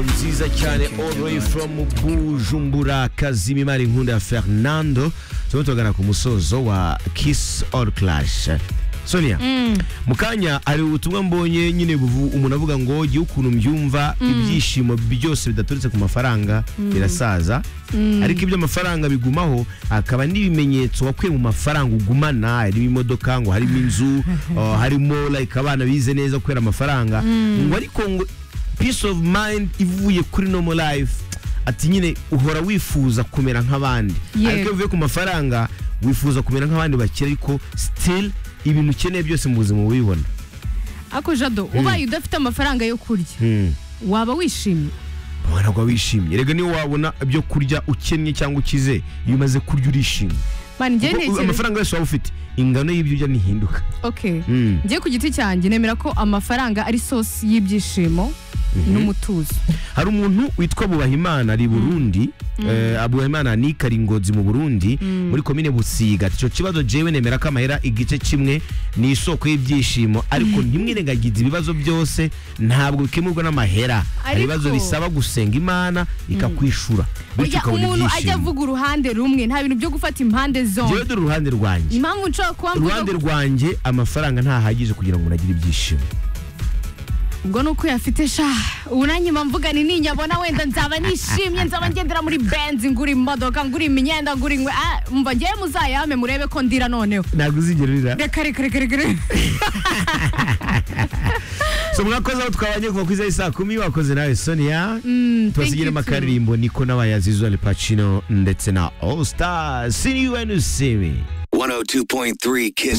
nziza cyane all the way from bujumbura kazima imari nkunda ya fernando turimo turagana ku musozo wa kiss all clash sonia mu kanya hari ubutumwa mbonye nyine buvu umuntu avuga ngo jya ukuntu mbyumva ibyishimo byose bidaturutse ku mafaranga birasaza ariko iby'amafaranga bigumaho hakaba n'ibimenyetso wakuye mu mafaranga ugumana harimo imodoka ngo harimo inzu uh, harimo like abana bize neza kubera amafaranga ngo ariko ngo peace of mind ivuye kuri normal life ati nyine uhora wifuza kumera nk'abandi Yego. ariko iyo uvuye ku mafaranga wifuza kumera nk'abandi bakire ariko still ibintu ukeneye byose mu buzima ubibona ako jado ubaye udafite amafaranga yo kurya waba wishimye ntabwo wishimye rega niyo wabona ibyo kurya ukennye cyangwa ukize iyo umaze kurya urishimye Mani, njye Kuko ntekereza- amafaranga yose waba ufite ingano y'ibyo urya ntihinduka okay Mm. njye ku giti cyanjye nemera ko amafaranga ari sosi y'ibyishimo n'umutuzo hari umuntu witwa Bubahimana ari i Burundi eh, Abubahimana ni Karingozi mu Burundi muri komine Busiga ati, ico kibazo jewe nemera ko amahera igice kimwe ni isoko y'ibyishimo ariko ntimwirengagize ibibazo byose ntabwo bikemurwa n'amahera hari Ariko- ibibazo bisaba gusenga Imana ikakwishura bityo Oya, ukabona umuntu ajya ibyishimo avuga uruhande rumwe nta bintu byo gufata impande jewe zombi dore uruhande rwanjye impamvu nshobora kuba mvuga uruhande rwanjye amafaranga ntahagije kugira ngo umuntu agire ibyishimo ubwo ni uko uyafite sha ubu nanjye mba mvuga ni ninyabona wenda nzaba nishimye nzaba ngendera muri benzi ngura imodoka ngura imyenda ngura inkwe Ah, mva ngewe muzayame murebe ko ndira noneho ntabwo uzigera urira reka reka reka reka reka. so mwakoze aho twabanye kuva ku isaha y'i saa kumi wakoze nawe sonia thank you tubasigiremo too. akaririmbo niko n'abayazizo al pacino ndetse na all star see you when you see me 102.3 Kiss